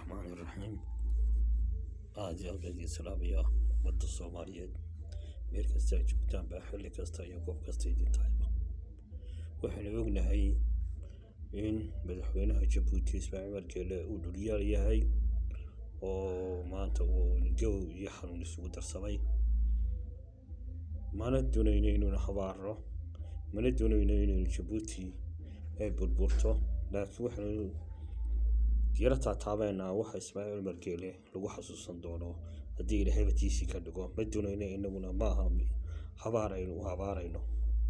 raxmaani raxiim aada iyo aad baan idiin salaamayaa ummadda soomaaliyeed meel kasta ay joogtaan baa xilli kasta iyo goob kasta idin tahayba waxaynu ognahay in madaxweynaha jabuuti ismaaciil margeele uu dhulyaal yahay oo maanta uu gow iyo xanuun isugu darsamay mana doonayno inuuna habaarno mana doonayno inaynu jabuuti ay burburto laakiin waxaynu yaro taataabeynaa waxa ismaaciil margeele lagu xasuusan doono haddii ilaahay batiisii ka dhigo ma doonayno inaguna maaha habaar aynu u habaarayno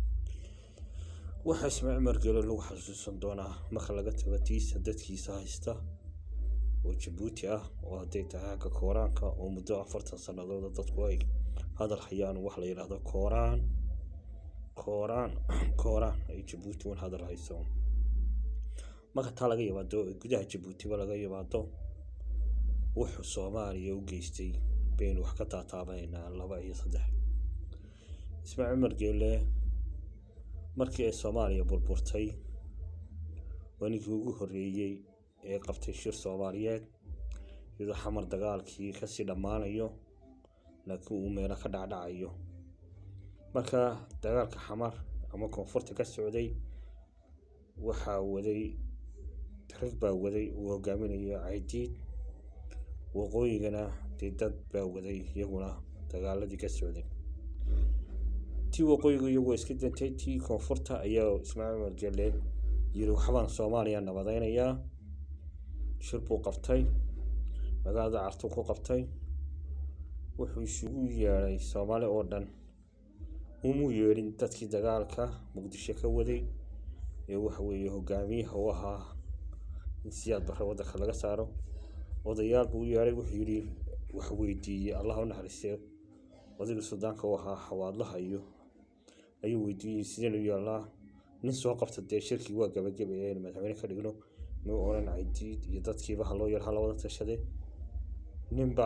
waxa ismaaciil margeele lagu xasuusan doonaa marka laga tago tiisa dadkiisa haysta oo jabuuti ah oo hadday tahay xagga kooraanka oo muddo afartan sannadood dadku ay hadal hayaan wax la yidhaahdo kooraan kooraan kooraan ay jabuuti un hadal hayso marka taa laga yimaado gudaha jabuutiba laga yimaado wuxuu soomaaliya u geystay baynu wax ka taataabaynaa laba iyo saddex ismaaciil margeele markii ay soomaaliya burburtay waa ninkii ugu horreeyey ee qabtay shir soomaaliyeed iyadoo xamar dagaalkii kasii dhammaanayo laakiin uu meelo ka dhacdhacayo marka dagaalka xamar ama koonfurta ka socday waxaa waday rag baa waday uu hogaaminayo caydiid waqooyigana dee dad baa waday iyaguna dagaaladii ka socday tii waqooyigu iyagu iska dantay tii koonfurta ayaa ismaaciil margele yiri waxbaan soomaaliya nabadaynayaa shir buu qabtay magaalada cartu ku qabtay wuxuu isugu yeedhay soomaali oo dhan umuu yeedhin dadkii dagaalka muqdisho ka waday ee waxa weeye hogaamiyaha u ahaa in siyaad barre waddanka laga saaro odayaal buu u yeedhay wuxuu yidhi wax weydiiyey allah u naxariistee odayga suudaanka u ahaa xawaadlaha iyo ayuu weydiiyey sideen u yeelnaa nin soo qabta dee shirkii waa gabagabeeyeen madaxweyne ka dhigno muu odhan caydiid iyo dadkiiba ha loo yeer ha la wada tashade ninba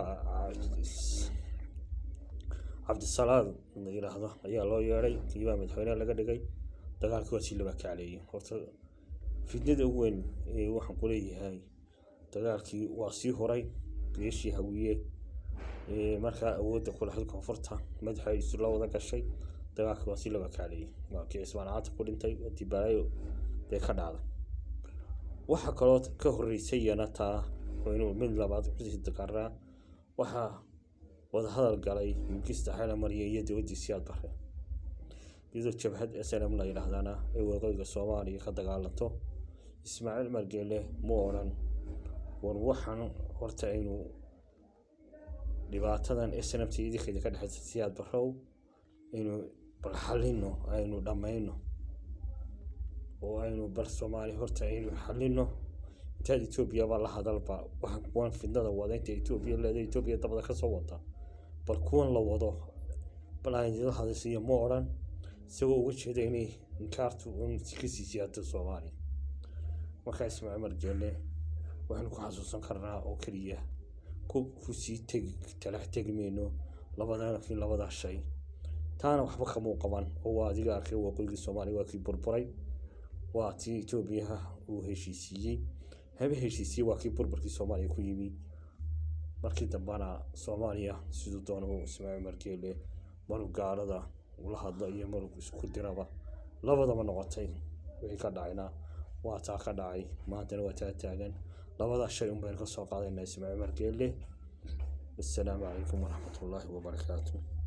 cabdisalaad la yidhaahdo ayaa loo yeedhay kiibaa madaxweyne laga dhigay dagaalkii waa sii laba kacleeyey horta fidnada ugu weyn ee waxaan ku leeyahay dagaalkii waa sii horay beeshii hawiye markaa awoodda ku lahayd koonfurta madaxa isu la wada gashay dagaalkii waa sii laba kacleeyey waa kii cismaan caata ku dhintay dibaalayo dee ka dhacday waxaa kaloo ka horreysay iyana taa inuu mid labaad kusii dakaraa waxaa wadahadal galay mugista xayla mariya iyo dowladdii siyaad bare iyadoo jabhad snm la yidhaahdana ay waqooyiga soomaaliya ka dagaalanto ismaaciil margeele mu odhan war waxaan horta aynu dhibaatadan snmt idinkeeda ka dhexeysa siyaad barow aynu bal xalino aynu dhammayno oo aynu bal soomaaliya horta aynu xalino intaad etoobiyaba la hadalba waxaan kuwan fidnada wada inta etoobiya leeda etoobiya dabada kasoo wada bal kuwan la wado bal aan idila hadaysiiyo ma odhan isagoo uga jeeda inay inkaartu un kasii siyaado soomaaliya markaa ismaaciil margeele waxaynu ku xasuusan karnaa oo keliya kusii tegi talax tegi mayno labadakii labadaa shay taana waxba kamuu qaban oo waa adiga arkay waqooyigii soomaaliya waa kii burburay waa tii etoobiya uu heshiisiiyey haba heshiisiiyey waa kii burburkii soomaaliya ku yimi markii dambena soomaaliya siduu doona uu ismaaciil margeele maruu gaalada ula hadlo iyo maruu isku diraba labadaba noqotay wixii ka dhacayna waa taa ka dhacay maantana waa taa taagan labadaa shay un baynu ka soo qaadaynaa ismaaciil margeele wassalaamu calaykum waraxmatullaahi wabarakaatu